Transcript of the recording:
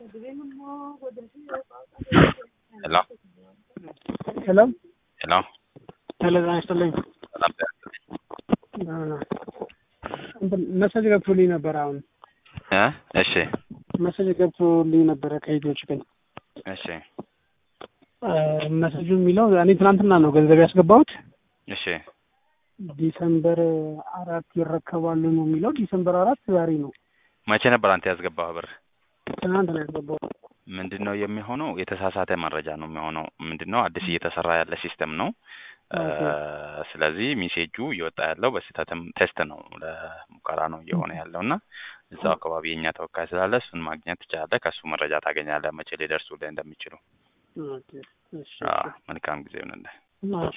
ሄሎ ሄሎ ሄሎ ሄሎ ጤና ይስጥልኝ። ሰላም ጤና ይስጥልኝ። እንትን መሰጅ ገብቶልኝ ነበር። አሁን እ እሺ መሰጅ ገብቶልኝ ነበረ ከኢትዮች ግን እሺ መሰጁ የሚለው እኔ ትናንትና ነው ገንዘብ ያስገባሁት እሺ ዲሰምበር አራት ይረከባሉ ነው የሚለው። ዲሰምበር አራት ዛሬ ነው። መቼ ነበር አንተ ያስገባህ ብር? ትናንት ነው ያስገባሁት። ምንድን ነው የሚሆነው? የተሳሳተ መረጃ ነው የሚሆነው። ምንድን ነው አዲስ እየተሰራ ያለ ሲስተም ነው። እ ስለዚህ ሜሴጁ እየወጣ ያለው በስህተትም ቴስት ነው ለሙከራ ነው እየሆነ ያለው እና እዛው አካባቢ የእኛ ተወካይ ስላለ እሱን ማግኘት ትችላለህ። ከእሱ መረጃ ታገኛለህ መቼ ሊደርሱልህ እንደሚችሉ። ኦኬ፣ እሺ፣ አዎ፣ መልካም ጊዜ ይሁንልህ። እሺ።